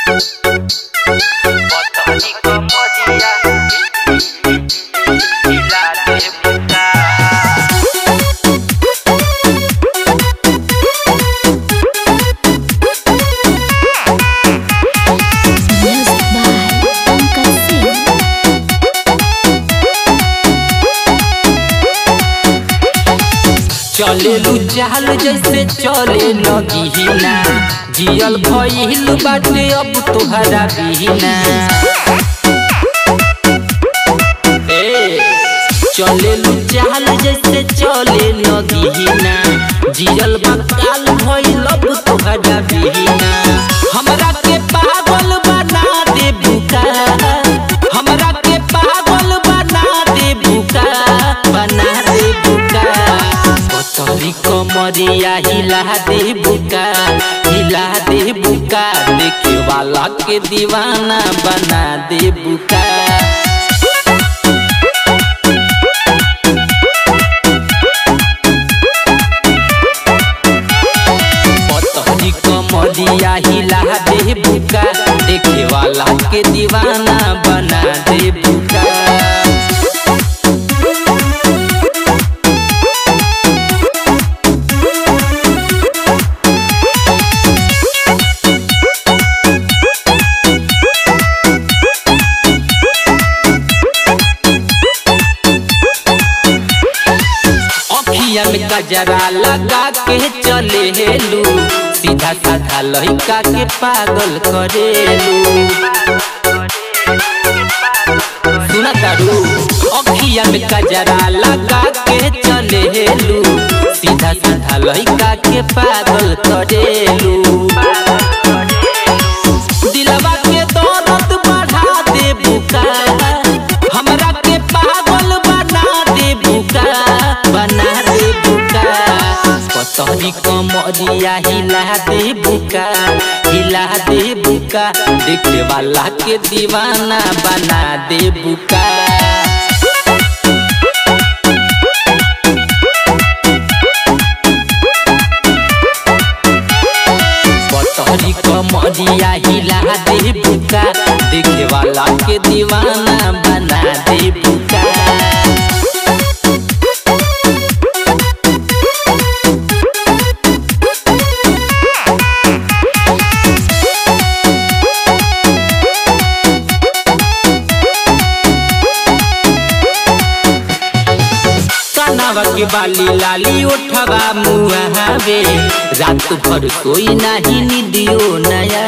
Botoni como día y la deputada. Music by Pankaj Singh. चलेलू चाल जैसे चले नगीना जियल भइल बाटे अब तोहरा बिना ए चलेलू चाल जैसे चले नगीना जियल बकाल भइल अब तोहरा बिना हमरा के पागल बना दे बुका हमरा के पागल बना दे बुका बना दे बुका पतरी कमरिया हिला दे बुका हिला दे बुका देखे वाला के दीवाना बना दे बुका पतरी कमरिया हिला दे बुका देखे वाला के दीवाना बना दे बुका अखिया में गजरा लगा के चले हेलू सीधा साधा लड़का के पागल करेलू सुना तारू अखिया में गजरा लगा के चले हेलू सीधा साधा लड़का के पागल करेलू दिलवा के दौलत बढ़ा दे बुका हमरा के पागल बना दे बुका बना दे बुका पतरी कमरिया हिला दे बुका हिला दे बुका देखे वाला के दीवाना बना दे बुका पतरी कमरिया हिला दे बुका देखे वाला के दीवाना बना दे बुका कानावा के बाली लाली उठवा मुहावे रात भर सोई नाही निदियो नया